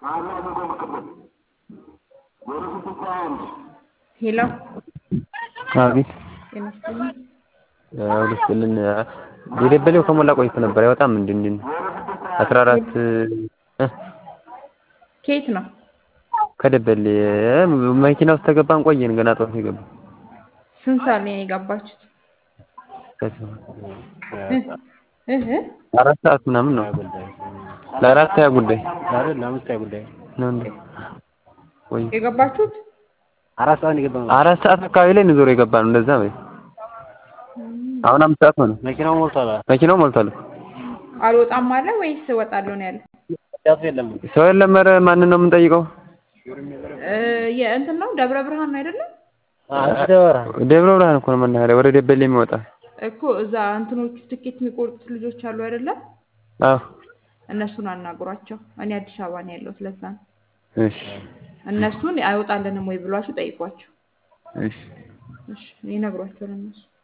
ሄሎ አቤት ጤና ይስጥልኝ። ሁለስልን የደበሌው ከሞላ ቆይቶ ነበር አይወጣም እንዴ እንዴ አስራ አራት ከየት ነው? ከደበሌ መኪና ውስጥ ተገባን ቆየን ገና ጠዋት የገባ ስንት ሰዓት ላይ ነው የገባችሁት? እህ አራት ሰዓት ምናምን ነው ለአራት ሀያ ጉዳይ ለአምስት ሀያ ጉዳይ ነው እንዴ ወይ የገባችሁት? አራት ሰዓት ነው የገባነው። አራት ሰዓት አካባቢ ላይ ነው ዞሮ የገባ ነው እንደዛ በይ አሁን አምስት ሰዓት ሆነ መኪናው ሞልቷል። መኪናው ሞልቷል አልወጣም አለ ወይስ እወጣለሁ ነው ያለው? ያቱ የለም። ሰው የለም ኧረ ማንን ነው የምንጠይቀው እ የእንትን ነው ደብረ ብርሃን ነው አይደለም? ደበራ ደብረ ብርሃን እኮ ነው መናኸሪያ ወደ ደበሌ የሚወጣ እኮ እዛ እንትኖቹ ትኬት የሚቆርጡት ልጆች አሉ አይደለም? አዎ እነሱን አናግሯቸው። እኔ አዲስ አበባ ነው ያለሁት ለዛ ነው። እሺ እነሱን አይወጣልንም ወይ ብሏችሁ ጠይቋቸው። እሺ እሺ ይነግሯቸው ለእነሱ